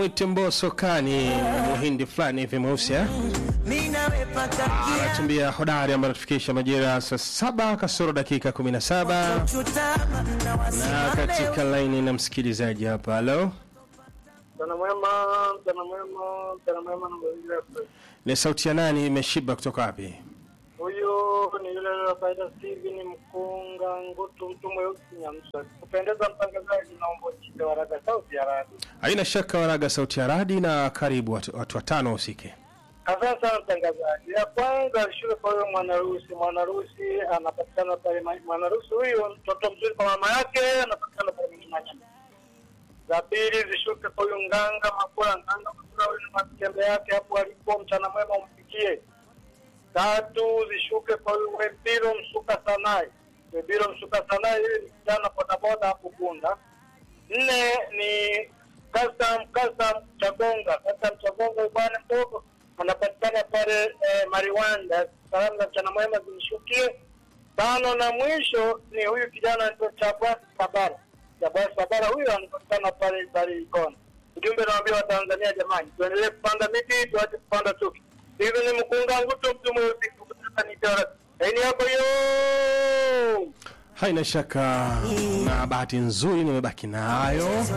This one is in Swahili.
mwite Mbosso kani muhindi fulani hivi mweusi eh? Anatumbia hodari ambayo anatufikisha majira saa saba kasoro dakika 17 na katika laini na msikilizaji hapa. Halo, Mchana mwema, mchana mwema, mchana mwema na mazingira fresh. ni sauti ya nani imeshiba kutoka wapi? Huyu ni yule wa faida Steven Mkunga Ngutu, mtu mweusi Nyamsa. Kupendeza mtangazaji, naomba uchite waraka sauti ya radio. Haina shaka waraga sauti ya radi na karibu watu, watu watano wahusike. Asante sana mtangazaji. Ya kwanza shule kwa huyo mwanarusi. Mwanarusi anapatikana pale, ma- mwanarusi huyu mtoto mzuri kwa mama yake, anapatikana pale Manyanya. Za pili zishuke kwa huyu nganga Makula, nganga Makula huyu ni matembe yake hapo alipo, mchana mwema umfikie. Tatu zishuke kwa huyu Webiro Msuka Sanai. Webiro Msuka Sanai huyu ni kijana bodaboda hapo Bunda. Nne ni Custom Custom Chagonga. Custom Chagonga huyu bwana mdogo anapatikana pale eh, Mariwanda. Salamu za mchana mwema zimshukie. Tano na mwisho ni huyu kijana anaitwa Chabas Sabara. Chabas Sabara huyu anapatikana pale pale Ikona. Ujumbe naambia Watanzania jamani, tuendelee kupanda miti, tuache kupanda chuki. Hivi ni mkunga ngutu mtu mweusi kutoka Nitara. Haini yako yo. Haina shaka na bahati nzuri nimebaki nayo